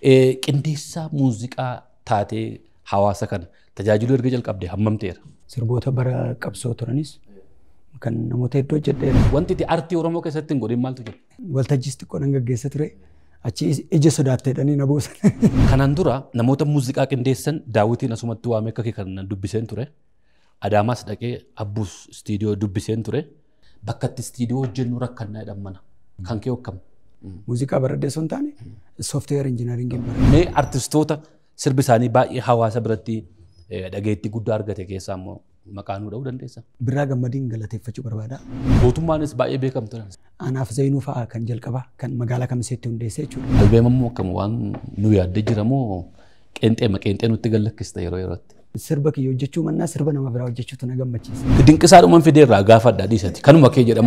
Qindeessaa muuziqaa taatee hawaasa kana tajaajiluu erga jalqabde hammam ta'eera? Sirboota bara qabsoo turanis kan namoota hedduu hojjedheera. Wanti itti artii Oromoo keessatti hin godhin maaltu jira? Waltajjiis xiqqoo nan gaggeessa ture. Achi ija sodaatteedhanii na buusan. Kanaan dura namoota muuziqaa qindeessan daawwitiin asumatti waamee akka kan dubbiseen ture. Adaamaas dhaqee abbuus istiidiyoo dubbiseen ture. Bakka itti istiidiyoo hojjennu rakkannaa jedhan mana. Kan kee hokkam. Muuziqaa baradhee osoo hin taane sooftiweer injinaringiin baradhe. Mee artistoota sirbi isaanii baay'ee hawaasa biratti dhageettii guddaa argate keessaa immoo maqaa nuu dha'uu dandeessa? Birraa gammadiin galateeffachuu barbaada. Mootummaanis baay'ee beekamtu. Anaaf Zainuu fa'aa kan jalqabaa kan magaalaa kamiseetti hundeessee jechuudha. Albeema immoo akkam waan nu yaaddee jira moo qeenxeema qeenxee nutti gallakkista yeroo yerootti. Sirba kiyya hojjechuu mannaa sirba nama biraa hojjechuutu na gammachiisa. Dinqisaadhumaan fideerraa gaafa adda dhiisati. Kanuma kee jedhamu.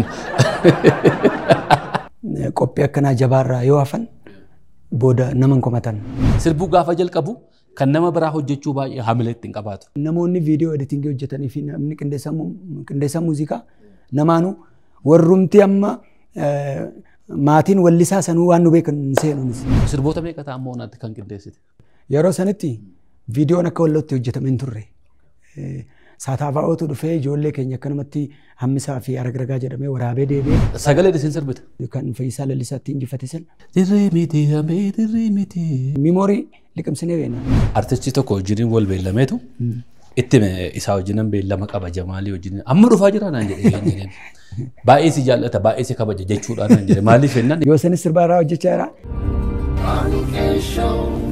Qophii akkanaa jabaarraa yoo hafan booda nama hin komatan. Sirbuu gaafa jalqabu kan nama biraa hojjechuu baay'ee hamilee ittiin qabaatu. Namoonni viidiyoo editingii hojjetanii fi namni qindeessaa muuziqaa namaanuu warrumti amma maatiin wallisaa sanuu waan nu beekan seenuunis. Sirboota meeqa ta'a ammoo naatti kan qindeessite? Yeroo sanitti viidiyoon akka wallootti hojjetame hin turre. Saataafaa'ootu dhufee ijoollee keenya akkanumatti hammisaa fi aragaragaa jedhamee waraabee deebi'ee. Sagalee isin sirbita? Kan Fayyisaa Lallisaatti injifate sana. Dirree miti hamee dirree miti. Miimoorii liqimsinee beena. Artistii tokko wajjin wal beellameetu itti isaa wajjin beellama qaba Jamaalii wajjin amma dhufaa jira naan jedhee baay'ee si jaallata baay'ee si kabaja jechuudhaan naan jedhe maaliif jennaan. Yoo sanis sirbaa irraa hojjechaa jira. Show.